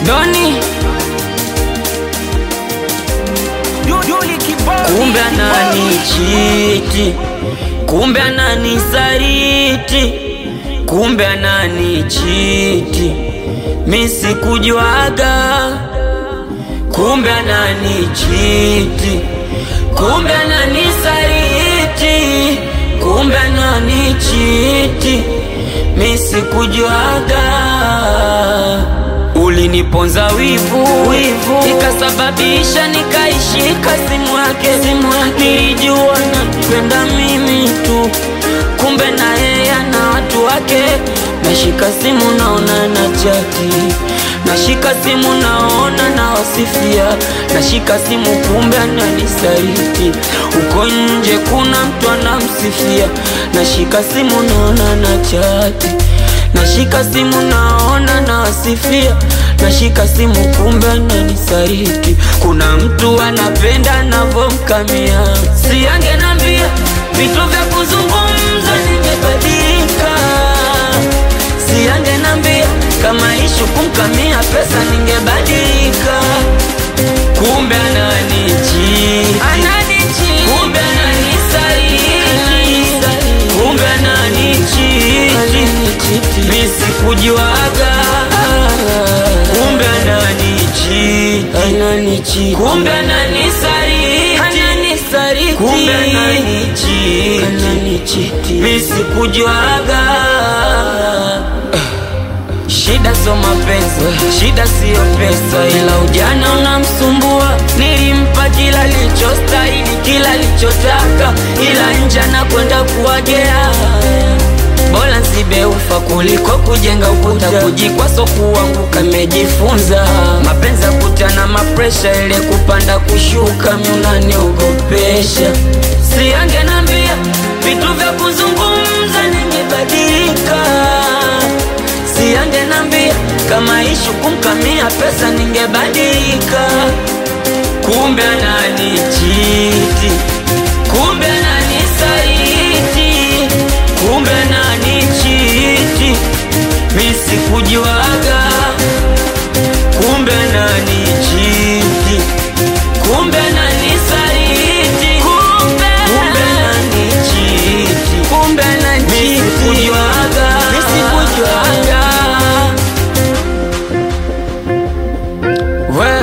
Doni kumbe ananichiti, kumbe ananisaliti, kumbe ananichiti, mi sikujuaga, kumbe ananichiti, kumbe ananisaliti, kumbe ananichiti, mi sikujuaga uliniponza wivu, wivu ikasababisha nikaishika simu yake, simu yake nilijua napenda mimi tu, kumbe na yeye ana watu wake. Nashika simu naona na chati, nashika simu naona na wasifia, nashika simu kumbe ananisaliti, uko nje kuna mtu anamsifia, nashika simu naona na chati nashika simu naona nawasifia, nashika simu kumbe ananisaliti. Kuna mtu anapenda navomkamia, si angenambia vitu vya kuzungumza, ningebadilika. Si angenambia kama ishu kumkamia pesa, ningebadilika. Kumbe ananichiti, kumbe ananisaliti, kumbe ananichiti mi sikujuaga, kumbe ananichiti, kumbe ananisaliti, kumbe ananichiti, mi sikujuaga. Shida sio mapenzi, shida siyo pesa, ila ujana unamsumbua. Nilimpa kila lichostahili, kila lichotaka, ila nje anakwenda kuwagea bora nsibe ufa kuliko kujenga ukuta, kujikwa so kuanguka. Mejifunza mapenzi ya kutana mapresha, ile kupanda kushuka, miunaniogopesha. Si angenambia vitu vya kuzungumza, ningebadilika. Si angenambia kama ishu kumkamia pesa, ningebadilika. Kumbe ananichiti, kumbe ananisaliti, kumbe ananichiti, mi sikujuaga. Kumbe ananichiti, kumbe ananisaliti, kumbe ananichiti, kumbe ananichiti, mi sikujuaga, mi sikujuaga. We,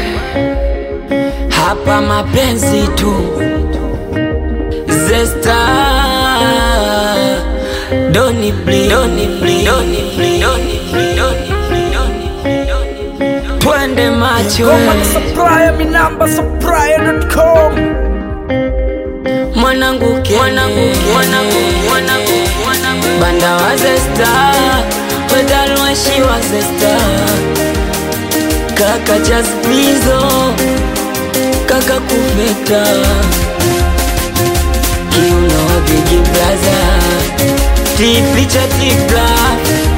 hapa mapenzi tu Zesta Doni bli Doni bli Doni bli Doni bli Doni bli Doni bli Doni bli Twende macho Goma na supplier, mi namba supplier.com. mwanangu ke mwanangu ke mwanangu mwanangu mwanangu banda wa Zesta Wedalwashi wa Zesta Kaka Jazmizo Kaka Kuveta Kiuno Big Brother Tipicha Tipla